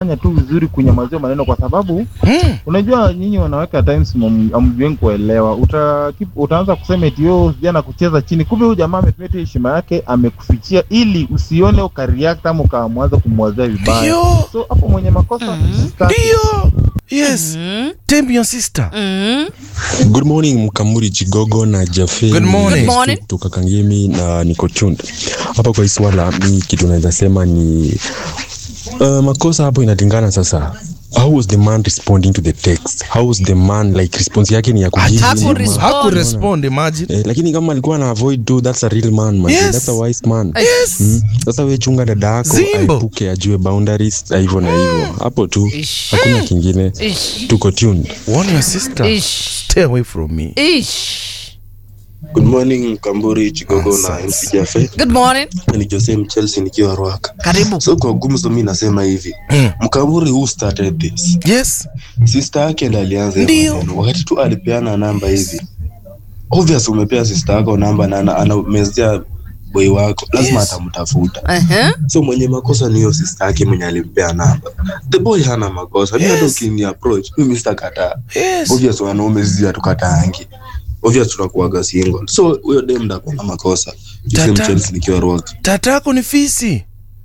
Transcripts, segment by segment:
fanya tu vizuri kunyamazia maneno kwa sababu Mm. unajua nyinyi wanawake at times amjueni kuelewa uta, utaanza kusema eti yo jana kucheza chini kumbe huyu jamaa ametumia tu heshima yake amekufichia ili usione ukareact ama ukamwanza kumwazia vibaya Ndio. so hapo mwenye makosa Mhm. start. Ndio. Yes. Mm, Tame your sister. mm. Good morning Mkamuri Chigogo na Jafe. Good morning. Good morning. Kutoka Kangemi na niko tuned. Hapa kwa hii swala mi kitu naweza sema ni uh, makosa hapo inalingana sasa. How was the man responding to the text? How was the man like response yake ni ya kujibu. Haku ama- respond. Haku respond imagine. Eh, lakini kama alikuwa na avoid tu that's a real man man. Yes. That's a wise man. Yes. Mm. Sasa we chunga dada yako Zimbo. aepuke ajue boundaries na hivyo na hivyo. Hapo tu. Ish. Hakuna kingine. Ish. Tuko tuned. Warn your sister. Ish. Stay away from me. Ish. Good morning Mkamburi Chigogo na Nonsense. MC Jafe. Good morning. Ni Jose Mchelsea nikiwa Ruaka. Karibu. So kwa gumzo mi nasema hivi. Mm. Mkamburi who started this? Yes. Sister yake ndiye alianza hiyo Ndio. maneno. Wakati tu alipeana namba hivi. Obvious umepea sister yako namba na ana- anamezea boy wako. Lazima Yes. atamtafuta. Uh-huh. So mwenye makosa ni hiyo sister yake mwenye alimpea namba. The boy hana makosa. Mimi hata Yes. ukini approach, mimi sitakataa. Yes. obvious wanaume sisi hatukataangi obvious tunakuaga single so huyo dem ndo akona makosa Jose Tata. Mchelsea nikiwa Ruaka. Tatako ni fisi.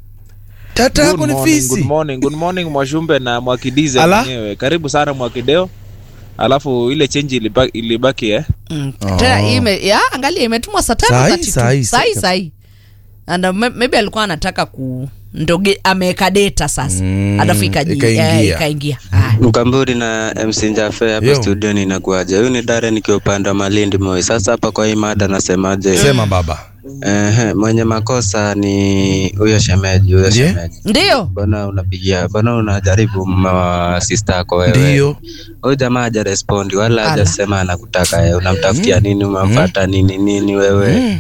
Tatako Good ni morning, fisi. good morning, good morning Mwashumbe na Mwakidize Ala. mwenyewe. Karibu sana Mwakideo. Alafu ile change ilibaki, ilibaki eh. Mm. Oh. Tena hii ime, ya angalia imetumwa saa tano Sahi, 32. sahi, sahi sahi. sahi and uh, may- maybe alikuwa anataka ku ndoge ameweka data sasa Mm, alafu ikaji- ikaingia. eh, ikaingia Haya. Mkamburi na MC Njafe hapa Yo. studioni inakuaje? Huyu ni Dare nikiwa upande wa Malindi Moi. Sasa hapa kwa hii mada nasemaje? Sema baba. Ehe, mwenye makosa ni huyo shemeji, huyo Ndiye? shemeji. ndio Mbona unapigia, mbona unajaribu mume wa sister yako wewe? Ndio. Huyu jamaa haja respond wala Ala. hajasema anakutaka yeye. Unamtafutia nini? Umemfuata nini nini wewe? Mm.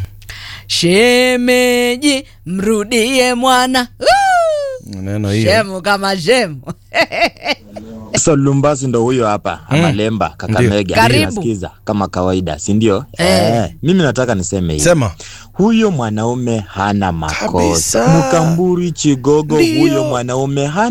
shemeji mrudie mwana Woo! Neno hiyo. shemu kama shemu So Lumbasi ndo huyo hapa Mm. Amalemba Kakamega. Karibu. Nasikiza kama kawaida, si ndio? Eh. Eh, mimi nataka niseme hivi. Sema. Huyo mwanaume hana makosa. Kabisa. Mkamburi Chigogo, Ndio. huyo mwanaume hana